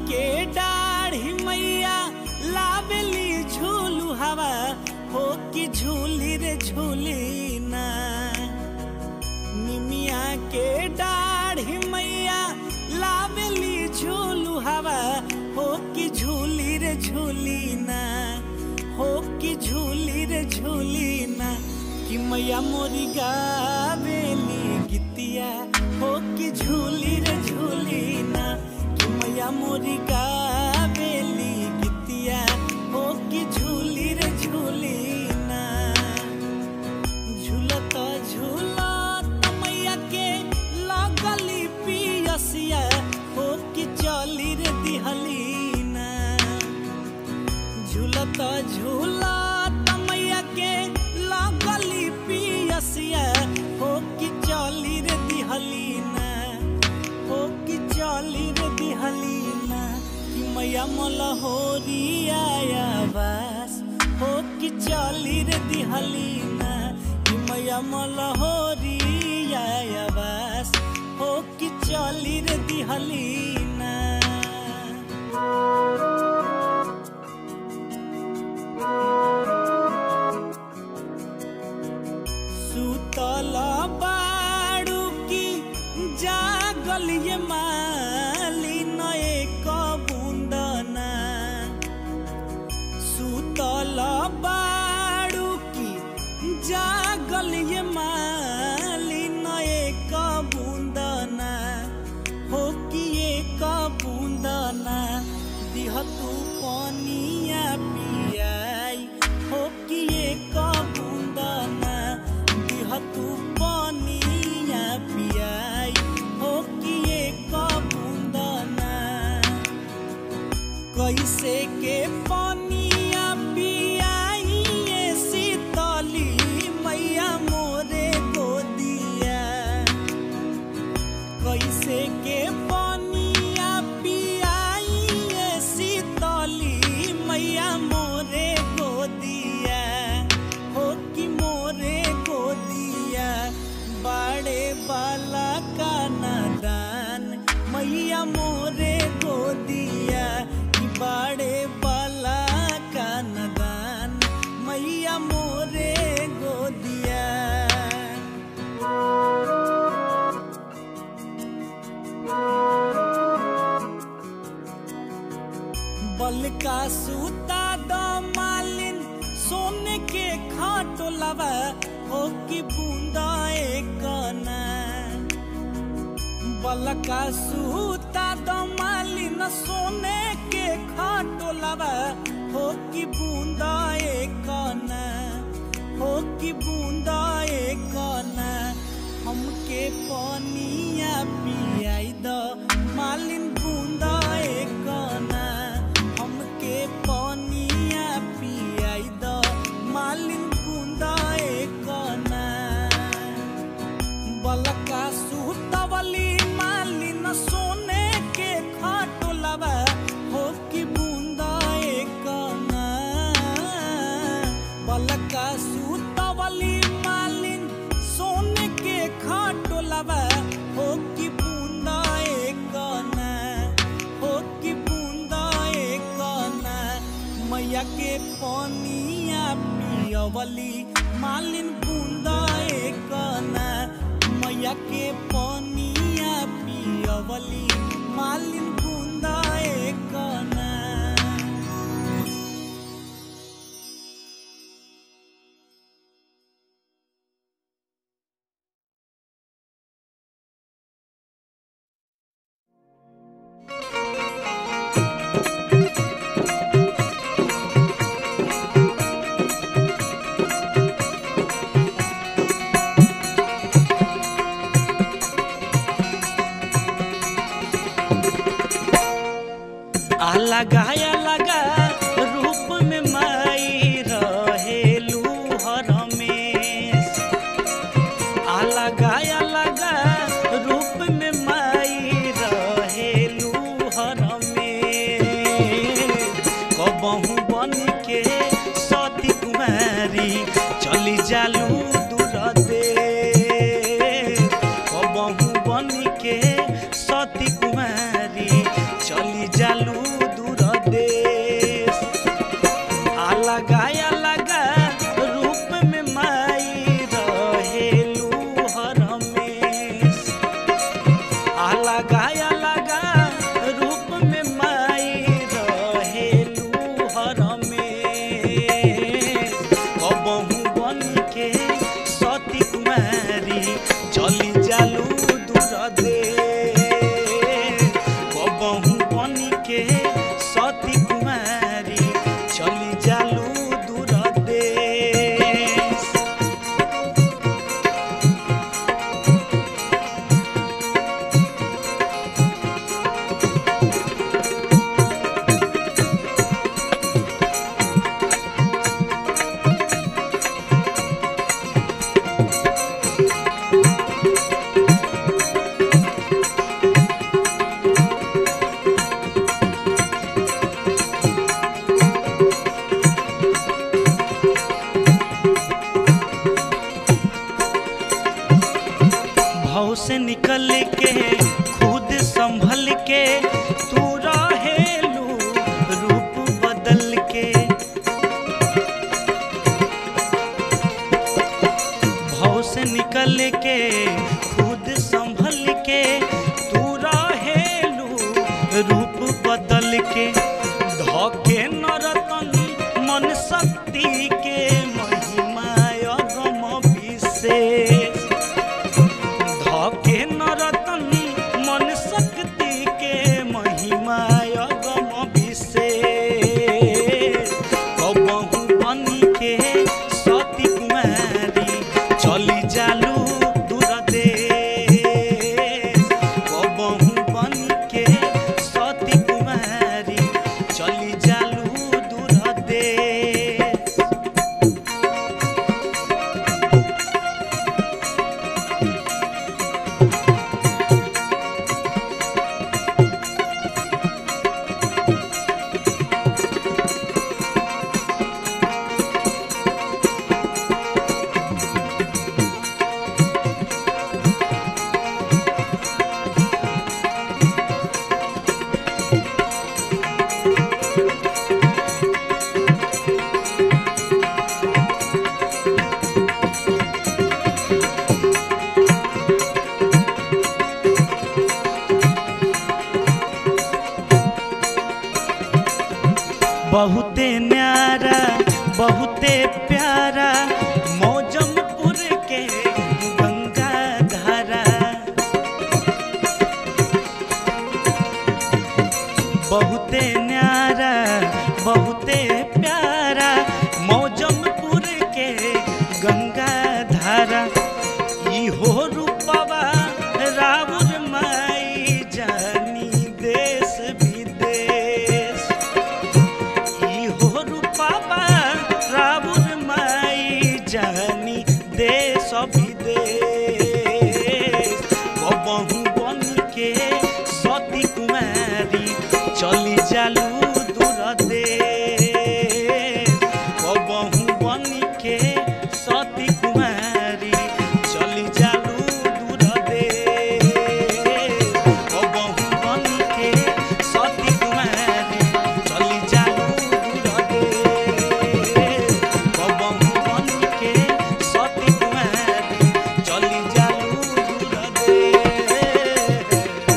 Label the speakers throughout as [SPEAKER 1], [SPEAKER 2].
[SPEAKER 1] के डाढ़ी मैया लावेली झूलू हवा हो कि झूली रे झूली ना निमिया के डाढ़ी मैया लावेली झूलू हवा हो कि झूली रे झूली ना हो कि झूली रे झूली ना कि मैया मोरी गावेली गीतिया हो कि झूली रे झूली ना कि मैया मोरी गावेली गीतिया हो कि झूली रे झूली ना झूलत झूलत मैया के लगली पियसिया हो कि चली रे दिहली ना झूलत झूलत मैया के लगली पियसिया हो कि चली रे दिहली ना हो कि चली रे दिहली ना कि मैया मलहोरी आया बास हो कि चली रे दिहली ना कि मैया मलहोरी आया बास हो कि चली रे दिहली ना सुतल बाड़ू की जागल ये माली नए कबुंदना सुतल बाड़ू की जागल ये माली नए कबुंदना हो कि ये कबुंदना दिह तू पनिया पियाई हो कि ये कबुंदना दिह तू पनिया पियाई हो कि ये कबुंदना कैसे के पनिया पियाई ये शीतली मैया मोरे गोदिया कैसे के पनिया पियाई ये शीतली मैया मोरे गोदिया हो कि मोरे गोदिया बड़े बाला का नादान मैया मोरे गोदिया कि बड़े बाला का नादान मैया मोरे गोदिया बल का सूता द मालिन सोने के खाटो लवा हो कि बूंदा एक ना बल का सूता द मालिन सोने के खाटो लवा हो कि बूंदा एक ना हो कि बूंदा एक ना हमके पनिया पियाई द मालिन बूंदा एक ना हमके पनिया पियाई द मालिन बूंदा एक ना बलका सुतवली मालिन सोने के खाटो लवा हो कि बूंदा एक ना बलका सुतवली मालिन सोने के खाटो लवा हो कि बूंदा एक ना हो कि बूंदा एक ना मैया के पनिया पियवली मालिन बूंदा एक ना मैया के पनिया पियवली मालिन बूंदा एक ना अलगा अलगा रूप में माई रहेलू हर में अलगा अलगा रूप में माई रहेलू हर में कबहू बन के सती कुमारी चली जालू दूर दे कबहू बन के सती कुमारी चली जालू जालू दूर दे बबहू बन के सती कुमारी चली जालू दूर दे भाव से निकल के खुद संभल के तू रहेलू रूप बदल के भाव से निकल के खुद संभल के तू रहेलू रूप बदल के धके नरतन मन शक्ति के महिमा अगम विशेष धके नरतन मन शक्ति के महिमा अगम विशेष कबहू बन के सती कुमारी चली जालू दूर देश कबहू बन के सती कुमारी चली जालू दूर देश बहुते न्यारा बहुते प्यारा मौजमपुर के गंगा धारा बहुते न्यारा बहुते प्यारा मौजमपुर के गंगा धारा इहो रूपवा राउर माई जानी देश विदेश इहो रूपवा राउर माई जानी देश विदेश बबहू बन के सती कुमारी चली जालू दूर देश बबहू बन के सती कुमारी चली जालू दूर देश बबहू बन के सती कुमारी चली जालू दूर देश बबहू बन के सती कुमारी चली जालू दूर देश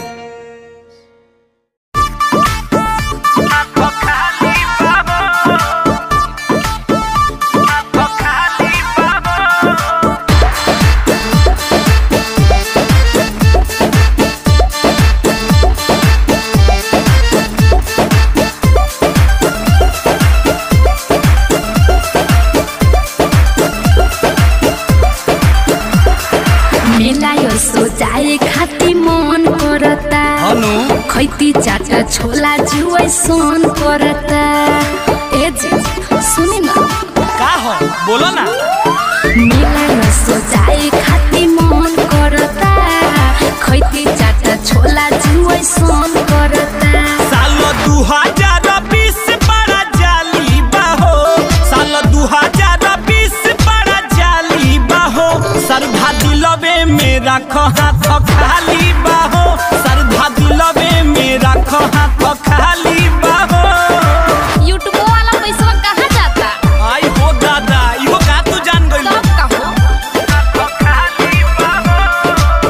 [SPEAKER 2] मेला यो सोचाए खाती मन करता
[SPEAKER 1] हनु
[SPEAKER 2] खैती चाटा छोला जुवै सोन करता ए जी सुनि न
[SPEAKER 1] का हो बोलो ना
[SPEAKER 2] मेला यो सोचाए खाती मन करता खैती चाटा छोला जुवै सोन करता
[SPEAKER 1] साल दू हजार बीस बड़ा जाली बाहो साल दू हजार बीस बड़ा जाली बाहो सरधा दिलवे मेरा हाथ खाली बाहो सरधा दिलवे मेरा हाथ खाली बाहो
[SPEAKER 2] यूट्यूब वाला पैसा कहाँ जाता
[SPEAKER 1] आई हो दादा इहो का तू जान गइल
[SPEAKER 2] सब कहो
[SPEAKER 1] खाली बाहो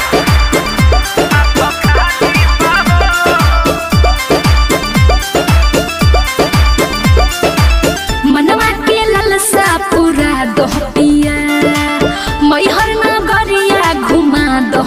[SPEAKER 1] खाली
[SPEAKER 2] मनवा के ललसा पूरा दोहतिया मैहर नगरिया घुमा दो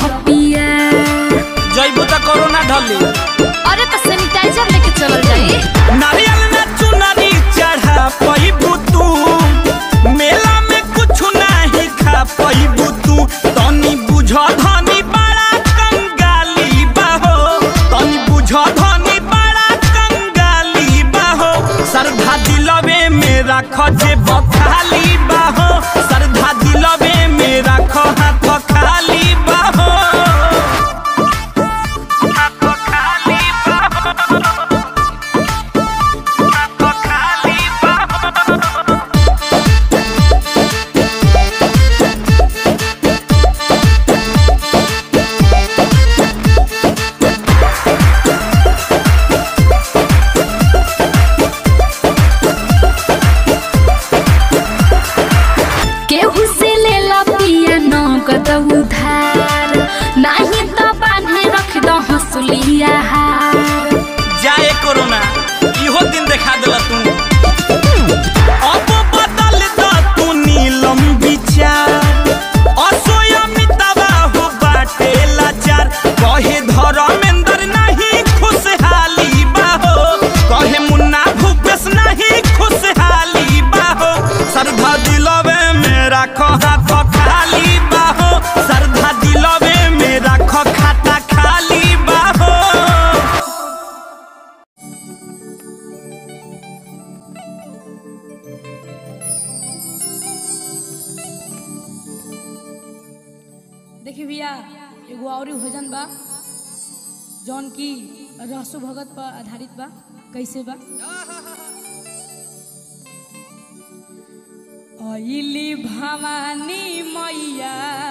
[SPEAKER 2] बिया हार
[SPEAKER 1] जाए कोरोना इहो दिन देखा दिला तू अब बदल द तू नीलम विचार असोयमितवा हो बाटे लाचार कहे धर्मेंद्र नहीं खुशहाली बाहो कहे मुन्ना भूपेश नहीं खुशहाली बाहो श्रद्धा दिलवे में राखो हाथ खाली बाहो श्रद्धा दिलवे में राखो खाता खाली बाहो
[SPEAKER 3] देखिए भैया एगो और भजन बा जौन की रहसु भगत पर आधारित बा कैसे बा अइली भवानी मैया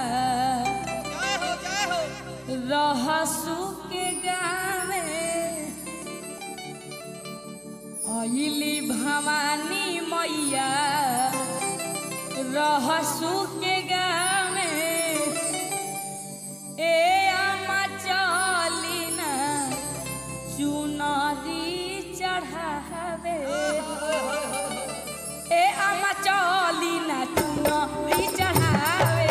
[SPEAKER 3] रहसु के गावे अइली भवानी मैया रहसु के गावे ए आमा चली ना चुनरी चढ़ावे ए आमा चली ना चुनरी चढ़ावे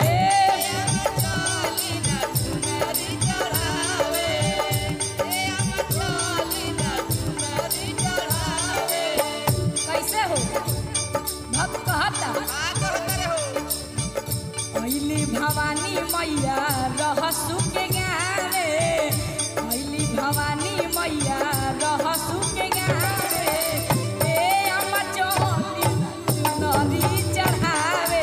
[SPEAKER 3] कैसे हो भक्त कहता अइली भवानी मैया रहसु के गावे अइली भवानी मैया रहसु के गावे ए अम्मा चली चुनरी चढ़ावे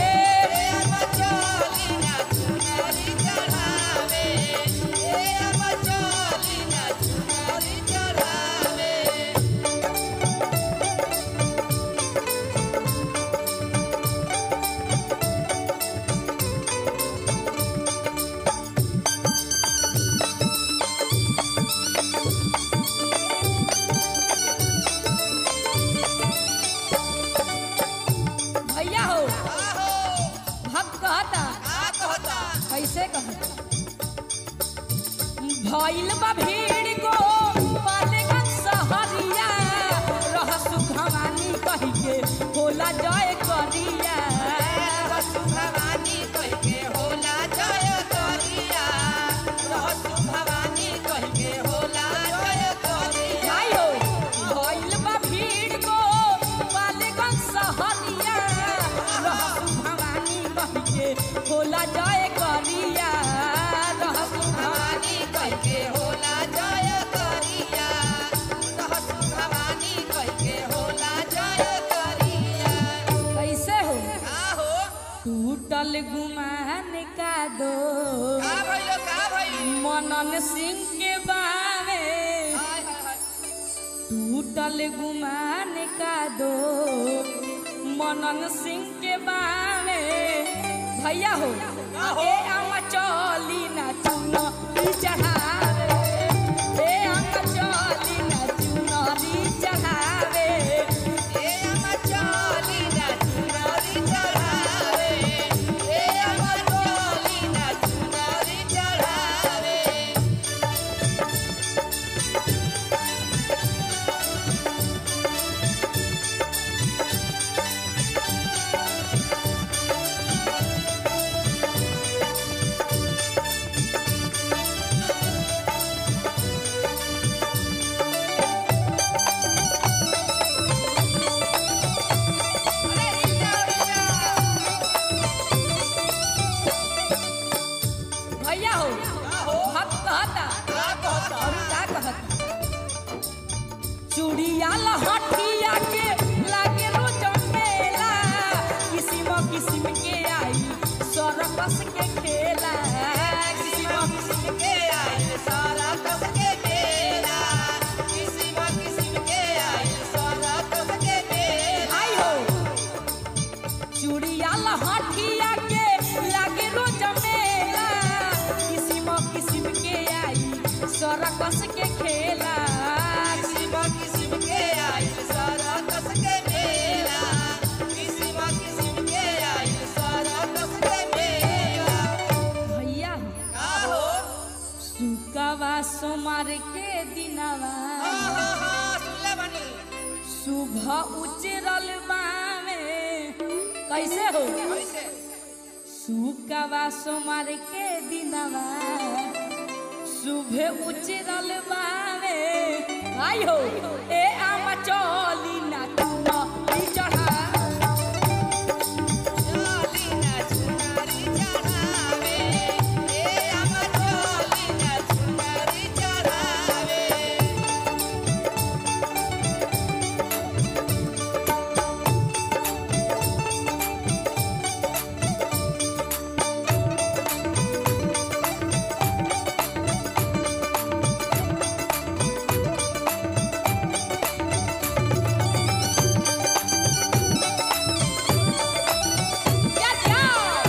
[SPEAKER 3] भैया हो भक्त कहता कैसे कहता भइल बा भीड़ को पालेगंज सहरिया रहसु भवानी कही के होला जय करिया रहसु भवानी कही के होला जय करिया रहसु भवानी कही के होला जय करिया भाई हो भइल बा भीड़ को पालेगंज सहरिया रहसु भवानी कही के होला जय करिया रहसु भवानी कही के होला जय करिया रहसु भवानी कही के होला जय करिया कैसे हो टूटल गुमान का दो मनन सिंह के बावे टूटल गुमान का दो मनन सिंह के बावे भैया हो ए आमा चली ना चुनरी चढ़ावे ए आमा चली ना चुनरी चढ़ावे ए आमा चली ना चुनरी चढ़ावे ए आमा चली ना चुनरी चढ़ावे भैया हो भक्त कहता और का कहता चूड़िया लहठिया के लागे रोज मेला किसिम किसिम के आई सरकस के खेला किसिम किसिम के आई सरकस के खेला किसिम किसिम के आई सरकस के खेला आई हो चूड़िया लहठिया के लागे रोज मेला किसिम किसिम के आई सरकस के खेला किसिम किसिम के आई सरकस के मेला किसिम किसिम के आई सरकस के मेला भैया सुकवा सो सुबह उजरल बावे कैसे हो सुकवा सोमवार के दिनवा सुबह उजरल बावे आई हो ए आमा चली ना चुना ई चढ़ा क्या क्या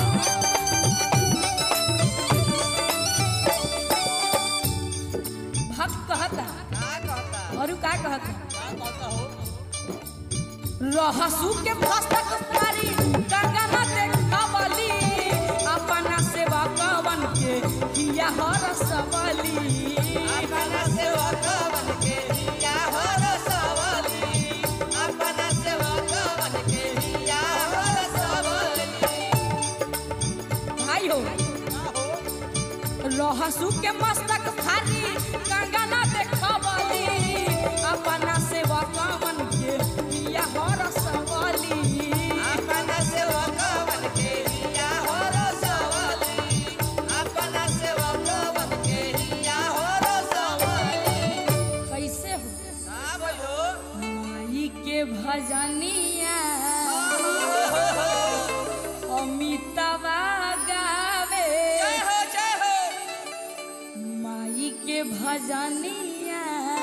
[SPEAKER 3] भक्त कहता और का कहता रहसू के पुस्तक पारी गगन देखवली अपना सेवा कवन के किया हर सबली भाई हो रहसू के मस्तक भारी गगन देखवली अपना सेवा कवन के किया हर सबली कैसे हो माई के भजनिया अमितवा गावे माई के भजनिया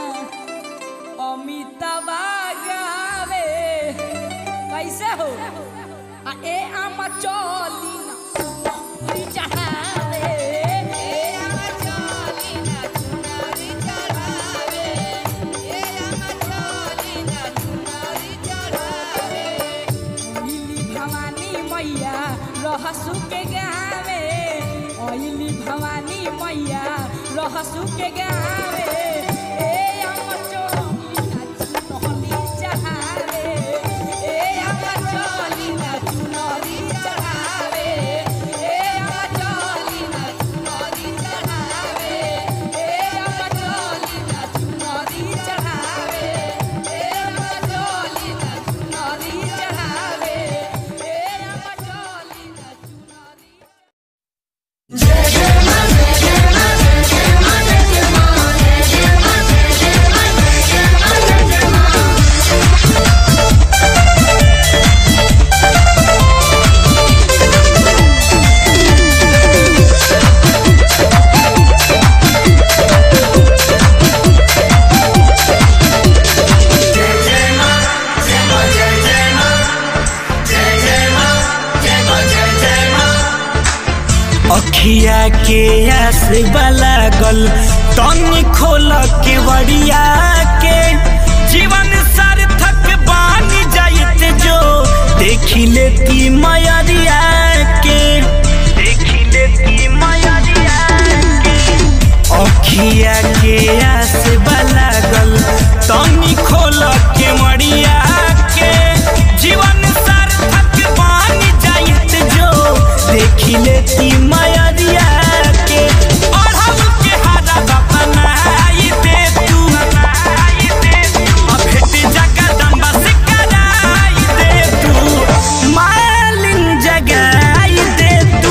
[SPEAKER 3] अमितवा गावे कैसे हो आ ए आम चली ना ई चढ़ावे अइली भवानी मैया रहसू के गावे अइली भवानी मैया रहसू के गावे ए अम चोली ना चुनरी चढ़ावे ए अम चोली ना चुनरी चढ़ावे ए अम चोली ना चुनरी चढ़ावे ए अम चोली ना चुनरी चढ़ावे ए अम चोली ना चुनरी चढ़ावे ए अम चोली ना चुनरी
[SPEAKER 1] अखिया के आस लागल तनी खोल के वड़िया के जीवन सार्थक बन जाइत जो देखी लेती मयरिया के देखी लेती मयरिया के अखिया के आस लागल तनी खोल के मड़िया के जीवन सार्थक बन जाइत जो देखी लेती मयरिया के अढ़ल के हारा बपनाई दे तू अब भेट जगदम्बा से कराई दे तू मालिन जगाई दे तू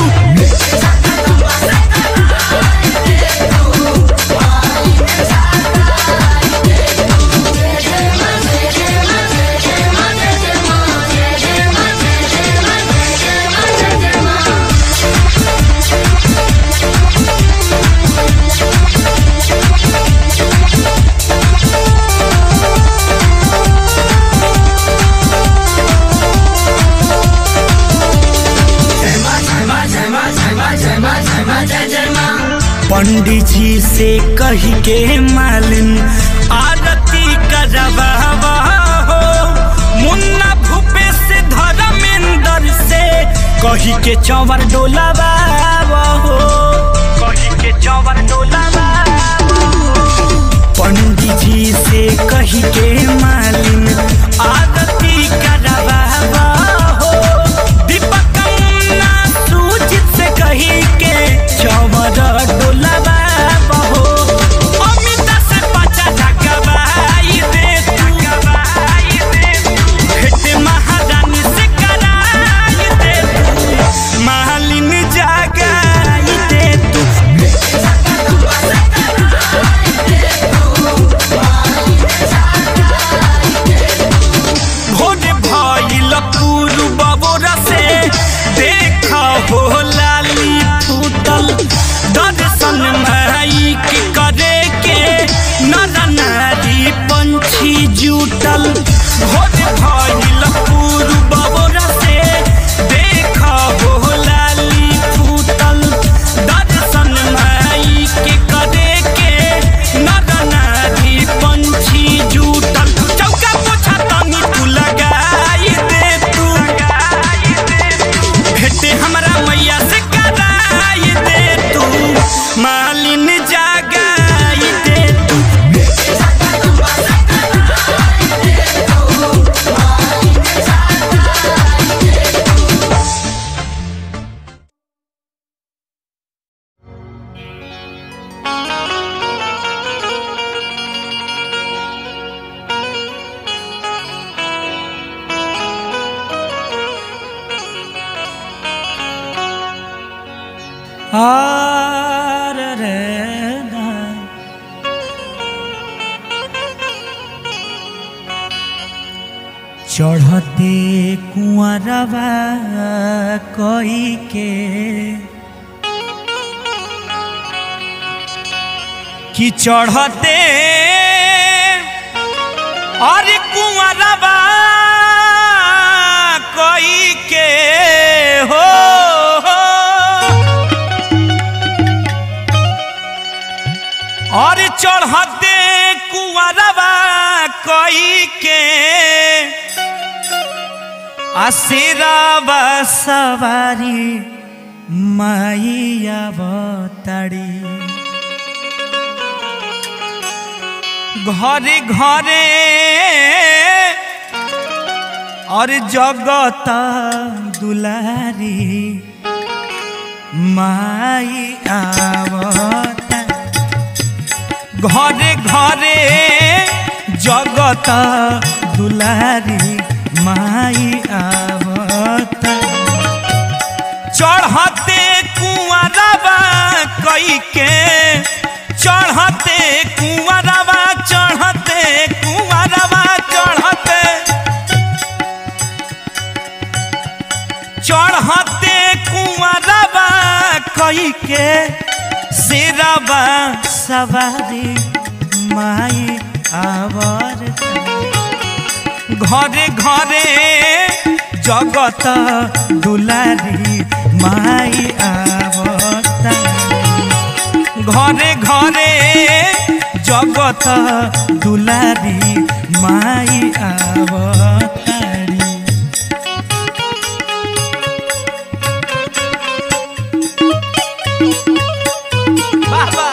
[SPEAKER 1] पंडित जी से कही के मालिन आरती करवा हो मुन्ना भूपे से धर्मेंद्र से कही के चौवर डोलावा हो कही के चौवर डोलावा पंडित जी से कही कही के मालिन आरती करवावा हो दीपक मुन्ना सूजित से कही के चवर डोलावा हो अमिता से पचा ढकवाई दे ढकवाई दे भेट महारानी से कराई दे मालिन जागाई दे तू भोरे भइल पूर्व बोरा से देख हो लाली फूटल दर्शन माई के करे के नर नारी पंछी जुटल भोरे भइल पूर्व बोरा से देख हो लाली फूटल दर्शन माई के करे के नर नारी पंछी जुटल चौका पोछा तनी तू लगाई दे तू भेटे हमरा मैया से कराई दे तू मालिन जागाई दे तू आर रे ना चढ़ते कुआरवा कई के कि चढ़ते अरे कुआरवा कई के हो, हो और चढ़ते कुआरवा कई के आशीरावा सवारी माइया बताड़ी घरे घरे और जगत दुलारी माई आवता घरे घरे जगत दुलारी माई आवता चढ़ते कुआरवा कई के चढ़ते कुआरवा चढ़ते कुआरवा चढ़ते चढ़ते कुआरवा कई के सिरवा सवारी माई आवर घरे घरे जगत दुलारी माई आवता घरे घरे जगत दुलारी माई आवतारी बाबा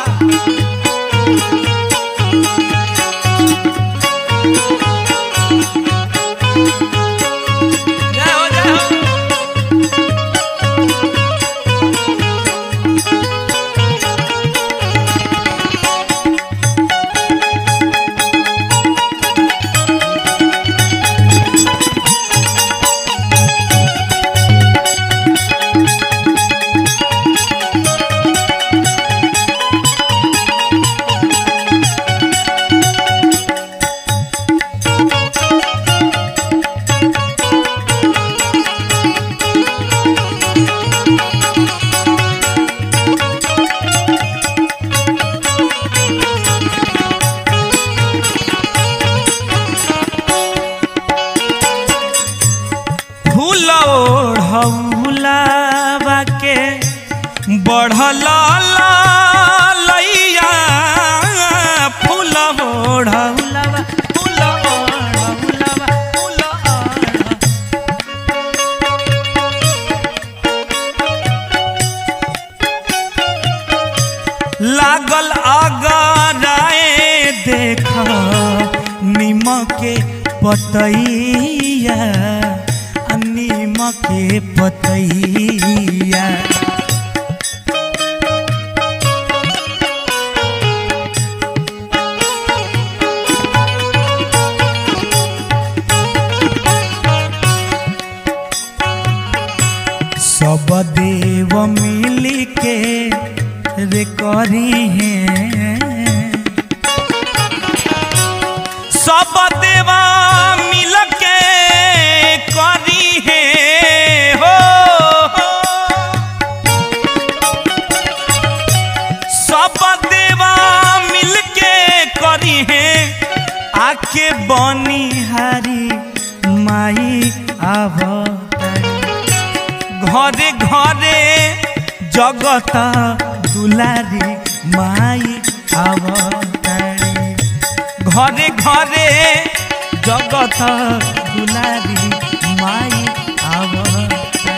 [SPEAKER 1] जय हो जय हो फूल ओढ़ौलावा के बढ़ल लैया फूल ओढ़ौलावा फूल ओढ़ौलावा फूल ओढ़ लागल अगराए देख पतैया आ नीम के पतैया सब देव मिल के रे करी हैं सब देवा मिल के करी है हो सब देवा मिल के करी है आके बनी हारी माई आवतारी घरे घरे जगत दुलारी माई आवतारी घरे घरे जगत दुलारी माई आवतारी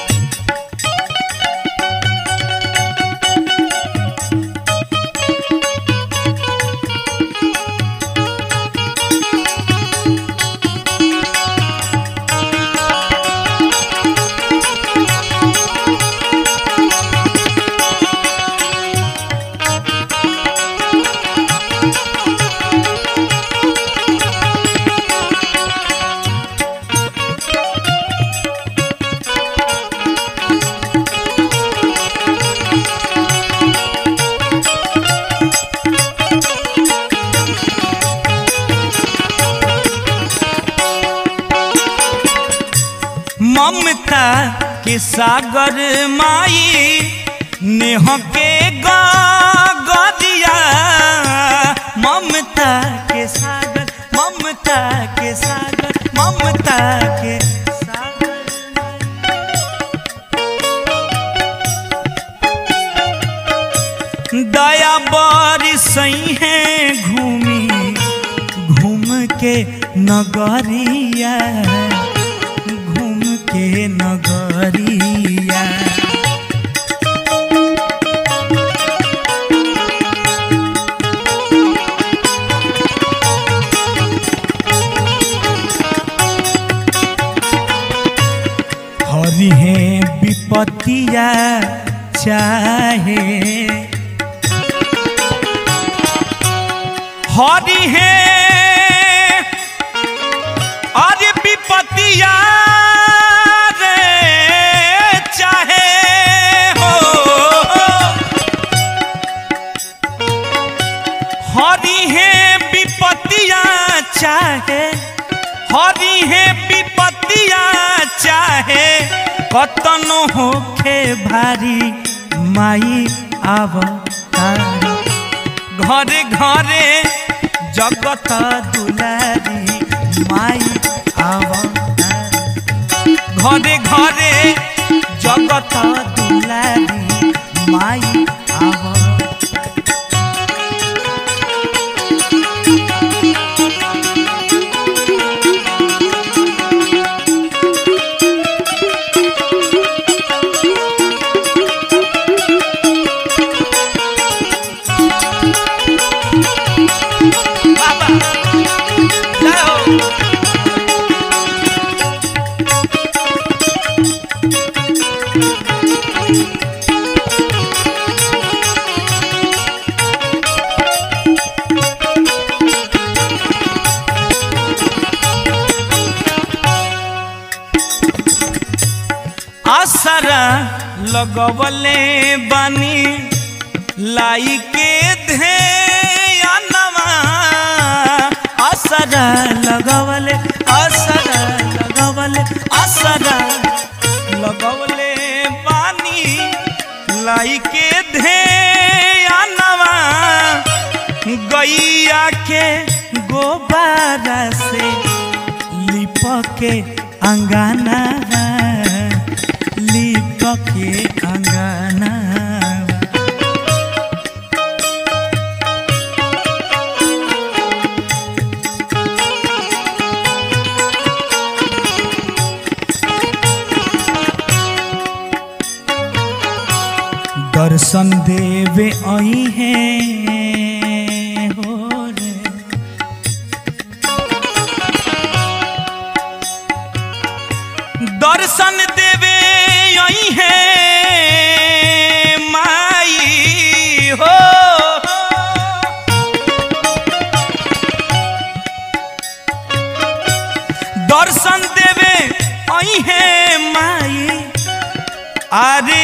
[SPEAKER 1] ममता के सागर माई नेह के गदिया ममता के सागर ममता के सागर ममता के सागर दया बरसई है घूमी घूम के नगरिया घूम के नगरिया हरि है विपतिया चाहे हरि है अरे विपतिया रे चाहे हो हरि है विपतिया चाहे हरि है विपतिया चाहे कतनो होखे भारी माई आवतारी घरे घरे जगत दुलारी माई आवतारी घरे घरे जगत दुलारी माई आवतारी बाबा जाओ आसरा लगवले बानी लाई के ध्यनवा असरा लगवले असरा लगवले असरा लगवले पानी लाई के ध्यनवा गैया के गोबारा से लिप के अंगना लिप के अंगना दर्शन देवे आई है हो रे दर्शन देवे यही है माई हो दर्शन देवे यही है माई अरे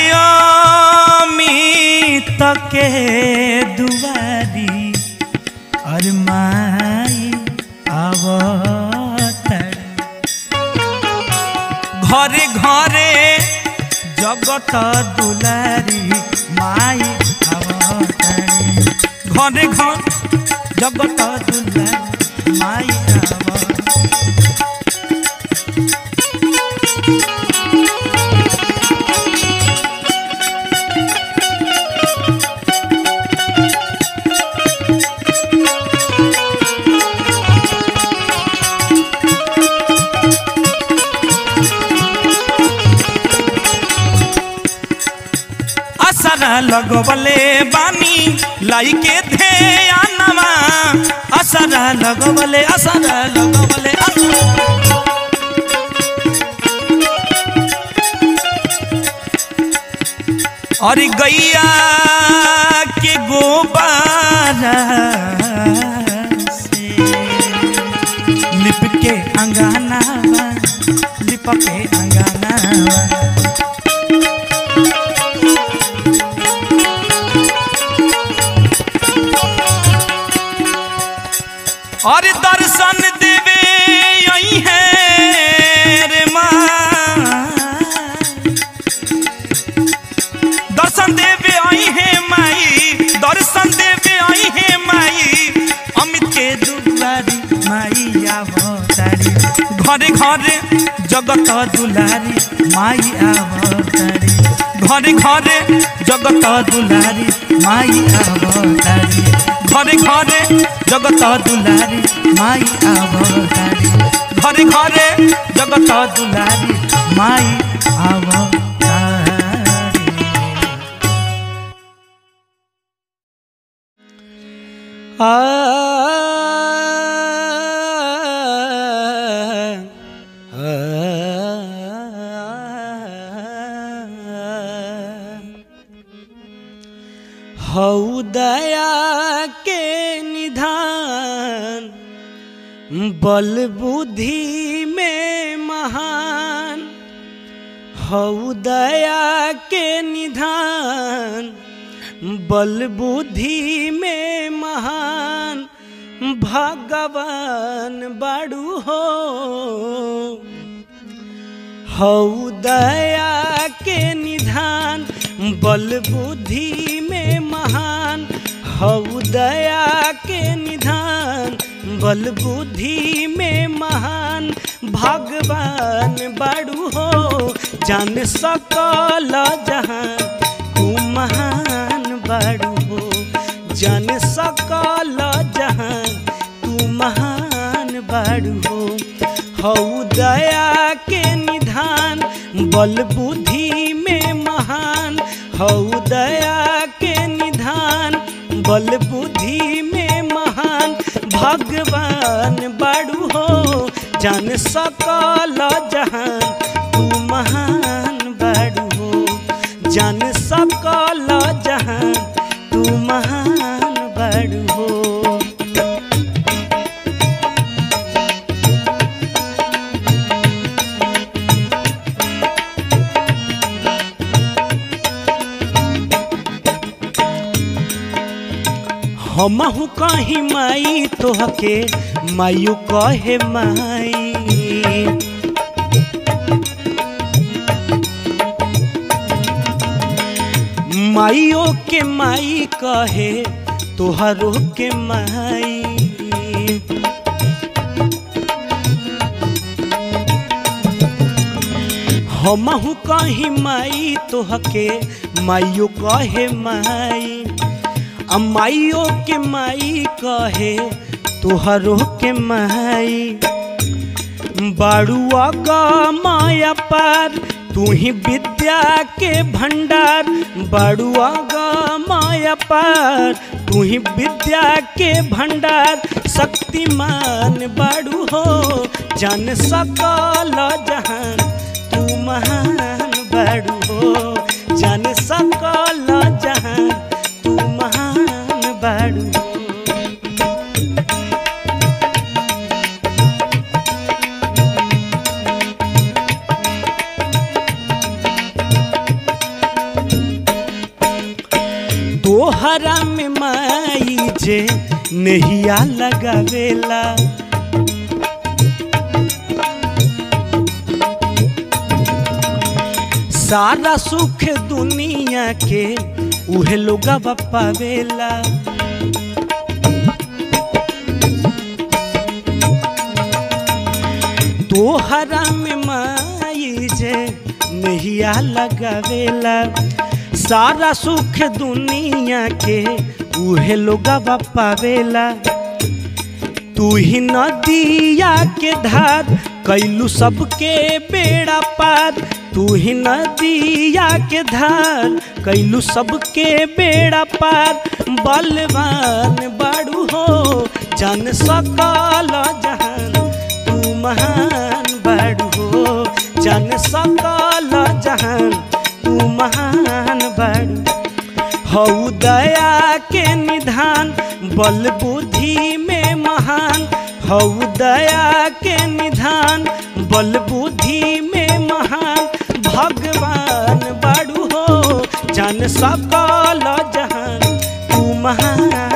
[SPEAKER 1] अमित के दुआरी अरे माई अवतर ঘরে ঘরে জগত দুলারি মাই আবতারি ঘরে ঘর জগত দুলারি মাই আবতারি असरा लगवले बानी लाइके ध्यानवा असरा लगवले असरा लगवले असरा अरे गैया के गोबारा से लिप के अंगानावा लिप के अंगानावा और दर्शन देवे यही है रे माँ दर्शन देवे आई है माई दर्शन देवे आई है माई अमित के दुलारी माई आवतारी घरे घरे जगत दुलारी माई आवतारी घरे घरे जगत दुलारी माई आवतारी घरे घरे जगत दुलारी माई आवतारी घरे घरे जगत दुलारी माई आवतारी आ हऊ दया के निधान बल बुद्धि में महान हऊ दया के निधान बल बुद्धि में महान भगवान बड़ू हो हऊ दया के निधान बल बुद्धि में महान हऊ दया के निधान बल बुद्धि में महान भगवान बड़ू हो जान सकल जहां तू महान बड़ू हो जान सकल जहां तू महान बड़ू हो हऊ दया के निधान बल बुद्धि में महान हऊ दया के निधान बल बुद्धि में महान भगवान बड़ू हो जान सकल जहां तू महान बड़ू हो जान सकल जहां तू महान बड़ू हो हमहू कही माई तोहके मायू कहे माई माइयो के माई कहे तोहरो के माई हमहू कही माई तोहके माइयो कहे माई अमाइयो के माई कहे तोहरो के माई बाड़ुआ का माया पार तू ही विद्या के भंडार बाड़ुआ का माया पार तू ही विद्या के भंडार शक्तिमान बाड़ू हो जान सकल जहान तू तू महान बड़ू हो जान सकल जहान तू महान बड़ू हो तोहरा में माई जे नहिया लगावेला सारा सुख दुनिया के उहे लोग पावेला तोहरा में माई जे नहिया लगावेला सारा सुख दुनिया के उहे लोग पावेला तू ही नदिया के धार कैलू सबके बेड़ा पार तू ही नदिया के धार कैलू सबके बेड़ा पार बलवान बाड़ू हो जन सकल जहान तू महान बाड़ू हो जन सकल जहान तू महान बाड़ू हऊ दया के निधान बल बुद्धि में महान हऊ दया के निधान बल बुद्धि में महान भगवान बड़ू हो जन सकल जहान तू महान